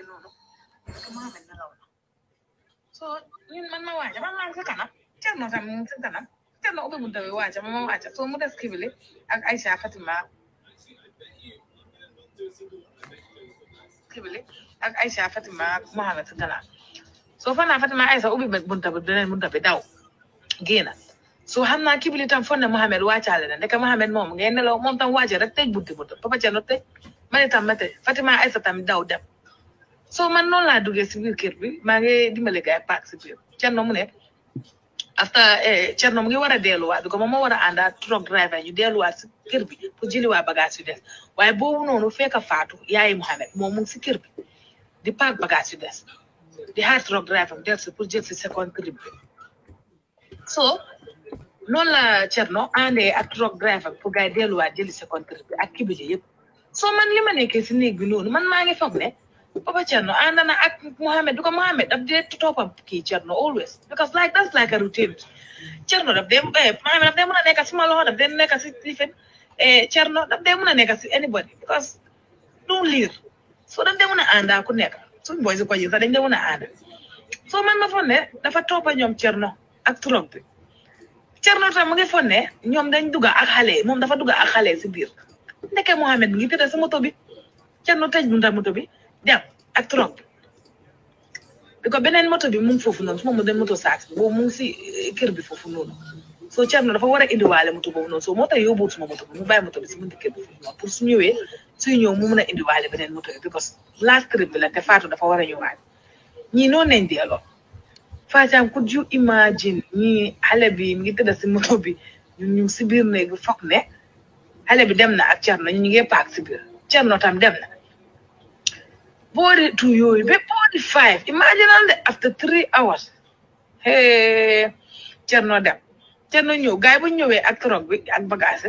noonu ko Mohamed nelaw na so ñun man ma waaja man maa ngi si kanam Cerno tam mu ngi si kanam Cerno ubbi bunta bi waaja ma ma waaja so mu des kibili ak Aïcha Fatima kibili ak Aïcha Fatima ak Mohamed si gannaaw so fan naa Fatima Aïcha ubbi bunta bi beneen bunta bi daw génn so xam naa kibili tam fon ne Mohamed wàccaale na ndeke Mohamed moom ngeen nelaw moom tam wàcce rek tëj bunti bunta Papa Cerno tëj man itam ma tëj Fatima Aïcha tam daw dem so man noonu laa duggee si biir kër bi maa ngi dimbale gaay paak si biir Cerno mu ne after Cerno mu ngi war a delluwaat bi ko moom moo war a ànd ak truck driver ñu delluwaat si kër bi pour jëliwaat bagage yu des waaye boobu noonu fekk faatu yaayi Mohamed moom mu ngi si kër bi di paak bagage yu des di xaar truck driver mu del si pour jël si second trip bi so noonu la Cerno àndee ak truck driver pour gars yi delluwaat jëli second trip bi ak kibili yëpp so man li ma nekkee si néeg bi noonu man maa ngi foog ne Papa Cerno ànd na ak Mohamed because Mohamed daf dee toppam kii Cerno always because like that's like a routine Cerno daf dee Mohamed daf dee mën a nekk si ma loxo daf dee nekk si lifin Cerno daf dee mën a nekk si anybody because du liir so daf dee mën a ànda ku nekk suñ boy si ko yi sax dañ dee mën a ànda so man ma foog ne dafa toppa ñoom Cerno ak turog bi Cerno tam mu ngi foog ne ñoom dañ dugga ak xale moom dafa dugga ak xale si biir ndeke Mohamed mi ngi tëdd si moto bi Cerno tëj bunta moto bi dem ak trop bi ko beneen moto bi mu ngi foofu noonu su ma mu dem moto saak boobu mu ngi si kër bi foofu noonu soo Cerno dafa war a indiwaale moto boobu noonu soo moo tax yóbbuwul suma moto bi mu bàyyi moto bi si bunti kër bi foofu noonu pour su ñëwee suy ñëw mu mun a indiwaale beneen moto bi because last trip bi la te Fatou dafa war a ñëwaat ñii noonu nañ delloo Fatou could you imagine ñii xale bi mi ngi tëdd si moto bi ñun ñu si biir néeg bi foog ne xale bi dem na ak Cerno ñu ngi paak si biir Cerno tam dem na boori two yooyu ba boori five imagine de after three hours hey Cerno dem Cerno ñëw gars yi bu ñëwee ak trog bi ak bagage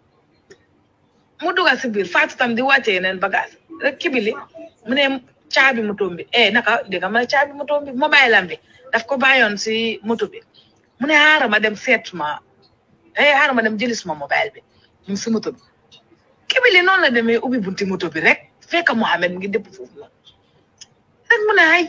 mu dugal si biir Fatou tam di wàcce yeneen bagage rek kibili mu ne caabi moto bi eh naka dégg nga ma ne caabi moto bi mobile am bi daf ko bàyyoon si moto bi mu ne xaaral ma dem seet ma eh xaaral ma dem jëli suma mobile bi mu si moto bi kibili noonu la demee ubbi bunti moto bi rek fekk Mohamed mu ngi dëpp foofu la rek mu ne ay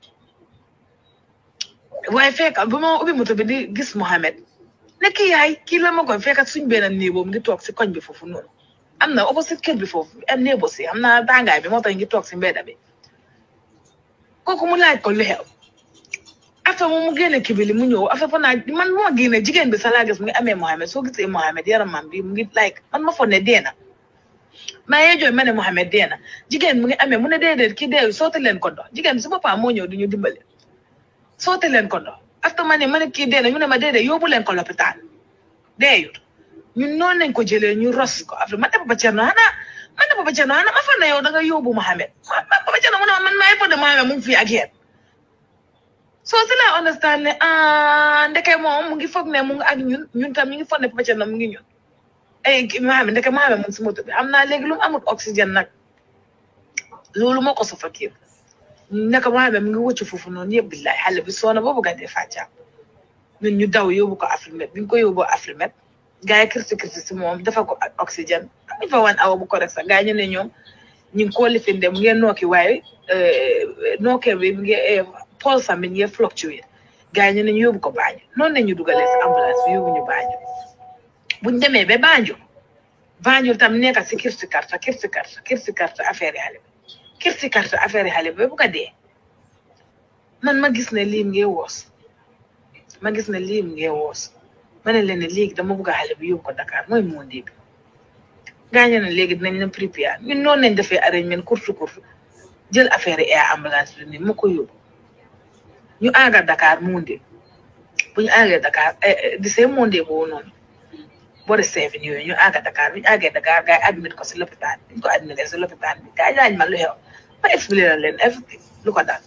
waaye fekk bu ma ubbi moto bi di gis Mohamed ne kii yaay kii la ma koy fekk suñ benn néebo mu ngi toog si koñ bi foofu noonu am na opposite kër bi foofu am néebo si am na tàngaay bi moo tax ngi toog si mbedda bi kooku mu laaj ko lu xew affaire moom mu génne kibili mu ñëw affaire fa naa man moo génne jigéen bi sax laa gis mu ngi amee Mohamed soo gisee Mohamed yaramam bi mu ngi like man ma foog ne dee na maa ngi jooy ma ne Mohamed dee na jigéen mu ngi amee mu ne déedéet kii dee sooti leen ko ndox jigéen bi si boppam moo ñëw di ñu dimbale sooti leen ko ndox after ma ne ma ne kii dee na ñu ne ma déedéet yóbbu leen ko lopitaan deeyut ñun noonu lañ ko jëlee ñu ros ko after man de Papa Cerno xanaa man de Papa Cerno xanaa ma fa ne yow da nga yóbbu Mohamed ma Papa Cerno mu ne man maa ngi fa de Mohamed mu ngi fii ak yéen so si la understand ne ah ndeke moom mu ngi foog ne mu ngi ak ñun ñun tam ñu ngi foog ne Papa Cerno mu ngi ñun ay Mohamed ndeke Mohamed mu ngi si moto bi am naa léegi lu mu amul oxygène nag loolu moo ko suffoqué naka Mohamed mu ngi wëcc foofu noonu yëpp billahi xale bi soona boobu ga dee fàccaam ñun ñu daw yóbbu ko Afrimet bi ñu ko yóbboo Afrimet gars yi kirti kirti si moom dafa ko oxygène amuñ fa wan awa bu ko rek sax gars ñu ne ñoom ñu ngi koo lifinde mu ngeen nooki waaye nookee bi mu ngi pulse am bi ñu ngi fluctuate gars ñu ne ñu yóbbu ko Banjul noonu la ñu dugalee si ambulance bi yóbbu ñu Banjul buñ demee ba Banjul Banjul tam nekk si kirti karta kirti karta kirti karta affaire yi xale bi kirti karta affaire yi xale bi ba bu ko dee man ma gis ne lii mu ngi woos ma gis ne lii mu ngi woos ma ne leen ne léegi dama bëgg a xale bi yóbbu ko Dakar mooy moo dégg gaañu ne léegi dinañ leen préparer ñun noonu lañ defee arrangement kurtu kurtu jël affaire yi air ambulance bi ni ma ko yóbbu ñu àgga Dakar monde bu ñu àggee Dakar di see monde boobu noonu boori seven yooyu ñu àgga Dakar bu ñu àggee Dakar gars yi admit ko si lopitaan bi ñu ko admité si lopitaan bi gars yi laaj ma lu xew ma expliqué leen everything lu ko dal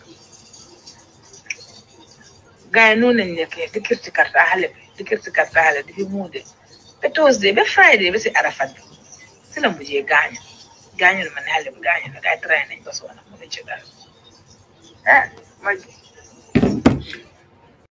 gars yi noonu lañ nekkee di kirti karta xale bi di kirti karta xale di fi monde ba Tuesday ba Friday ba si Arafat bi si la mujjee gaañu gaañu na ma ne xale bi gaañu na gars yi traité nañ ko soona mu ne ci dara ah ma